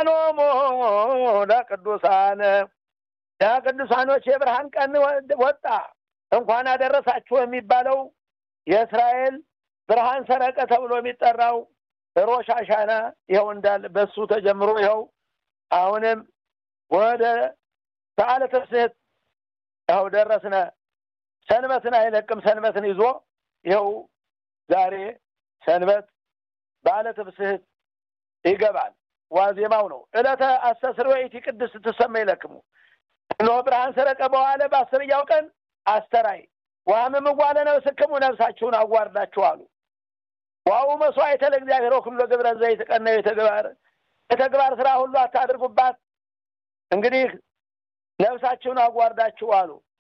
ወይቤሎሙ ለቅዱሳን ለቅዱሳኖች የብርሃን ቀን ወጣ። እንኳን አደረሳችሁ የሚባለው የእስራኤል ብርሃን ሰረቀ ተብሎ የሚጠራው ሮሽ አሻና ይኸው እንዳለ በሱ ተጀምሮ ይኸው አሁንም ወደ በዓለ ትስብእት ይኸው ደረስነ። ሰንበትን አይለቅም። ሰንበትን ይዞ ይኸው ዛሬ ሰንበት በዓለ ትስብእት ይገባል። ዋዜማው ነው። ዕለተ አስተስርዮ ኢቲ ቅድስት ትሰመ ይለክሙ እነሆ ብርሃን ሰረቀ በኋላ በአስረኛው ቀን አስተራይ ዋህምም ዋለ ነፍስክሙ ነፍሳችሁን አዋርዳችሁ አሉ። ዋው መስዋዕተ ለእግዚአብሔር ሁሉ ግብረ ዘይትቀነዩ የተግባር የተግባር ስራ ሁሉ አታድርጉባት። እንግዲህ ነፍሳችሁን አዋርዳችሁ አሉ።